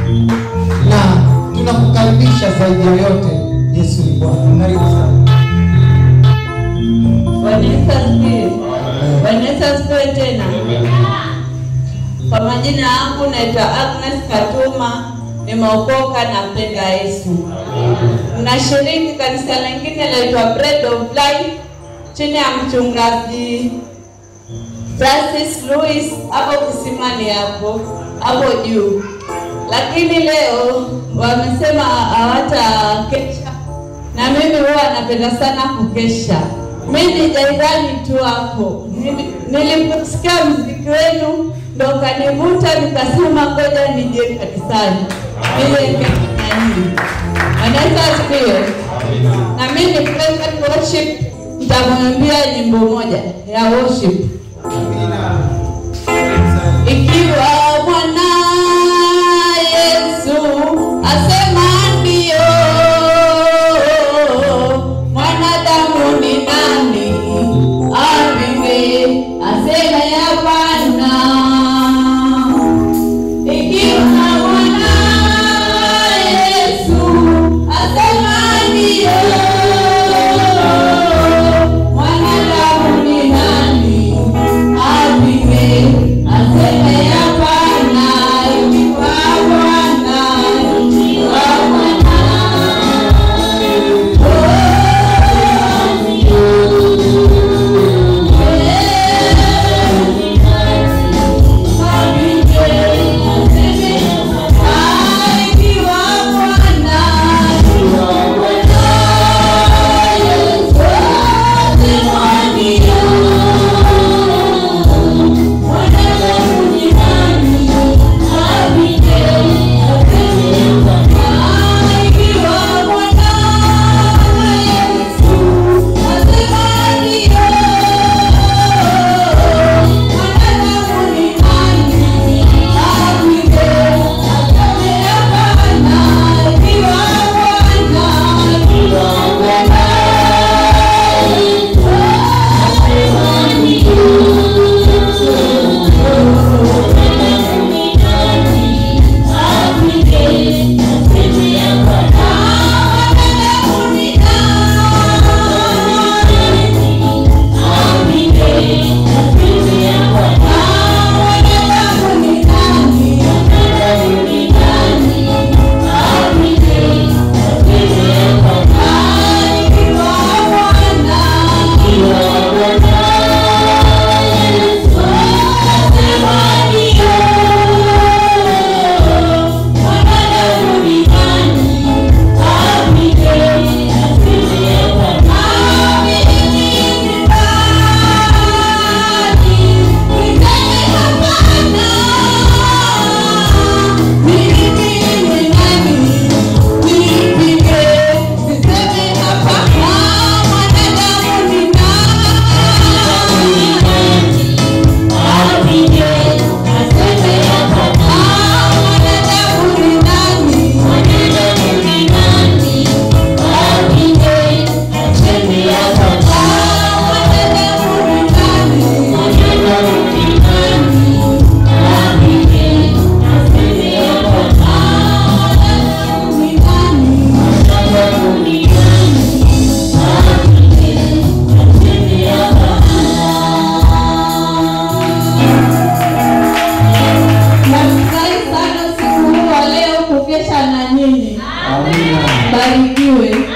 na tunakukaribisha zaidi ya yote. Yesu ni Bwana. Karibu sana. Bwana Yesu asifiwe. Bwana Yesu asifiwe tena. Kwa majina yangu naitwa Agnes Katuma, nimeokoka na mpenda Yesu. Nashiriki kanisa lingine laitwa Bread of Life chini ya mchungaji Francis Louis hapo kisimani hapo hapo juu, lakini leo wamesema hawatakesha na mimi huwa napenda sana kukesha. Mimi ni jairani tu hapo. Nili- Niliposikia mziki wenu ndo kanivuta, nikasema ngoja nije kanisani nije nikafanyi. Anaweza asifiwe. Na mimi ni praise and worship, nitamwimbia nyimbo moja ya worship ikiwa Bwana Yesu asema ndio, mwanadamu ni nani apinge aseme hapana? Ikiwa Bwana Yesu asema ndio, mwanadamu ni nani apinge aseme hapana? Ikiwa Bwana, ikiwa Bwana Nafurahi sana siku huu wa leo kukesha na nyinyi. Barikiwe.